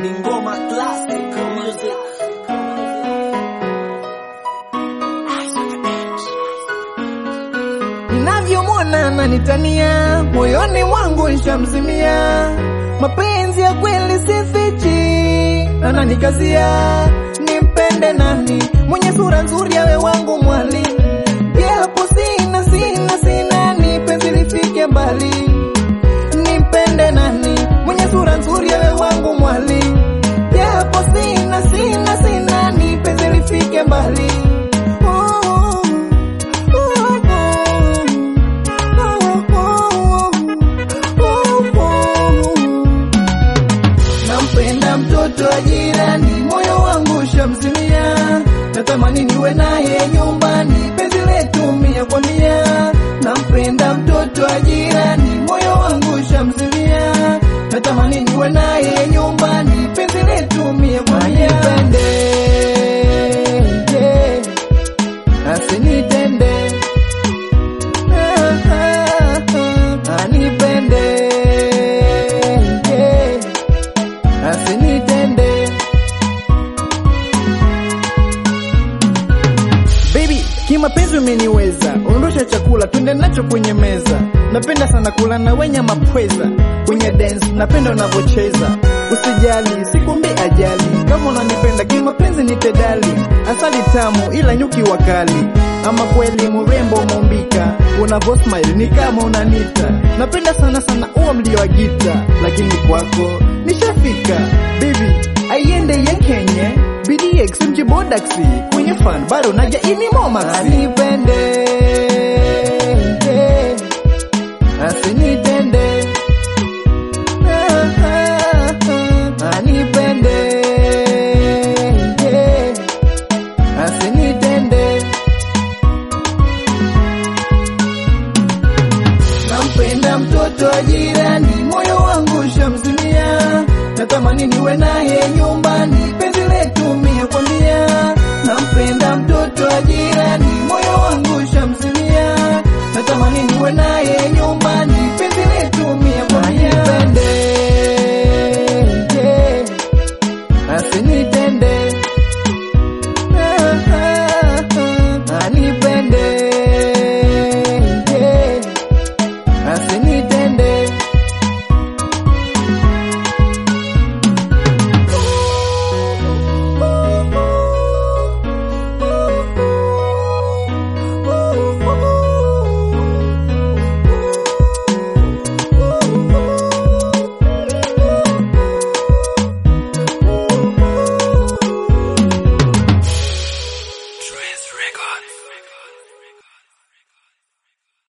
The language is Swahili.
ni ngoma classic music. Ninavyomwona nanitania, moyoni mwangu nshamzimia. Mapenzi ya kweli sifichi, ananikazia nimpende nani, mwenye sura nzuri awe wangu mwali, japo sina sina sina, ni penzi lifike mbali. Nimpende nani, mwenye sura nzuri awe wangu mwali, japo sina sina sina, ni penzi lifike mbali. Oh, oh, Nampenda mtoto wa jirani, moyo wangu shamzimia, natamani niwe naye nyumbani, penzi letu mia kwa mia. Nampenda mtoto wa jirani, moyo wangu shamzimia, natamani niwe naye nyumbani, penzi letu mia kwa mia. Anipende, asinitende Ah, ah, ah, anipende asinitende Baby, kimapenzi umeniweza, ondosha chakula twende nacho kwenye meza. Napenda sana kula na wenye mapweza kwenye dance, napenda unavyocheza. Usijali, sikumbi ajali, kama unanipenda kimapenzi nitedali. Asali tamu ila nyuki wakali, ama kweli murembo umeumbika, unavyo smile ni kama unanita. Napenda sana sana uwa mlio wa gita, lakini kwako nishafika baby, aiende ye Kenya BDX mjibodaksi kwenye fan bado naja ini momax anipende asinitende Ah, ah, ah, anipende asinitende nampenda mtoto wa jirani, moyo wangu shamzimia, natamani niwe naye